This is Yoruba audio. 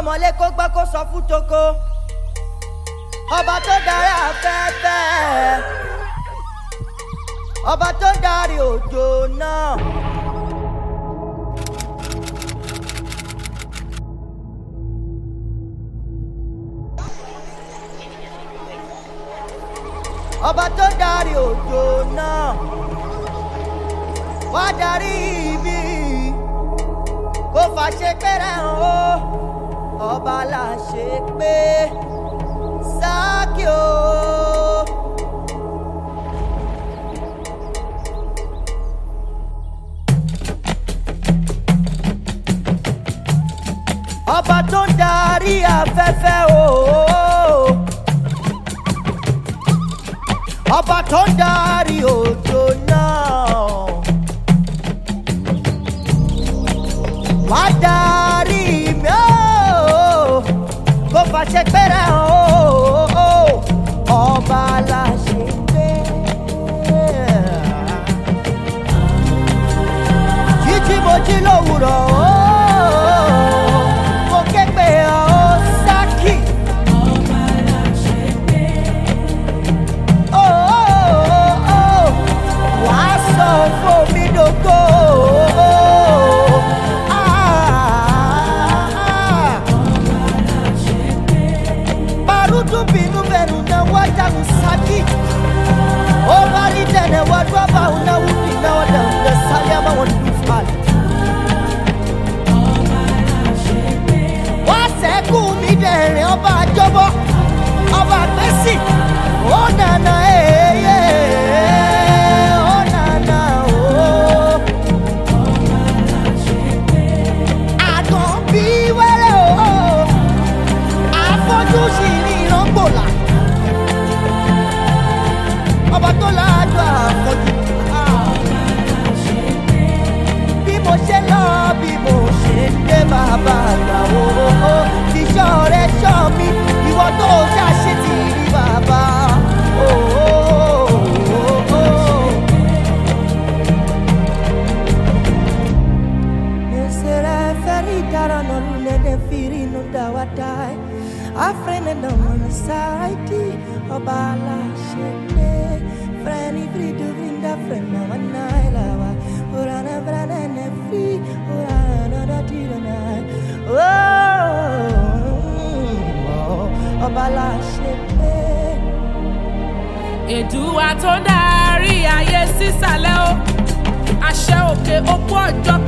ọmọlé kó gbọ́ kó sọ fún toko ọba tó darí afẹ́fẹ́ ọba tó darí òjò náà. ọba tó darí òjò náà wá darí ibi kó fàṣẹ pẹ́rẹ́ hàn ó ọba là ṣe pé sáàkì o. ọba tó ń darí afẹ́fẹ́ o. ọba tó ń darí òjò náà. wá darí mi ó kó fàṣẹ pẹ́rẹ́ hàn ó ọba la ṣe pé. jíjí mo jí lówùrọ̀ ó mo ké pé ó sákì. Ó, ó, ó, wàá sọ fún mi dògo. Ah, Barutu binu benu na wata usaki. Obali tene wadwa ba una wuti na wada una sali ama wadu fali. Wá sẹ́kù mi dẹ̀rẹ̀ ọba àjọbọ, ọba àgbẹ̀sì, ó nànà èyẹ, ó nànà ooo. Àgàn bí wẹ́rẹ́ ooo, àfọ́jú sì ní ìrọ́gbòlà. Ọba tó láàjọ àfọ́jú. Bí mo ṣe lọ, bí mo ṣe dé bàbá àgbà ooo. Ìṣọ́ rẹ̀ ṣọ́ mi, ìwọ tó ṣàṣì ti rí bàbá. ooo. Nesere feritara no lune de firi no dawatai Afrene no one saiti Obala shete Freni fridu vinda frena manai lawa Urana vrana ne fi Urana da tira nai Oh Obala shete èdùwà tó ń darí ayé sísàlẹ̀ o àṣẹ òkè òkú ọjọ́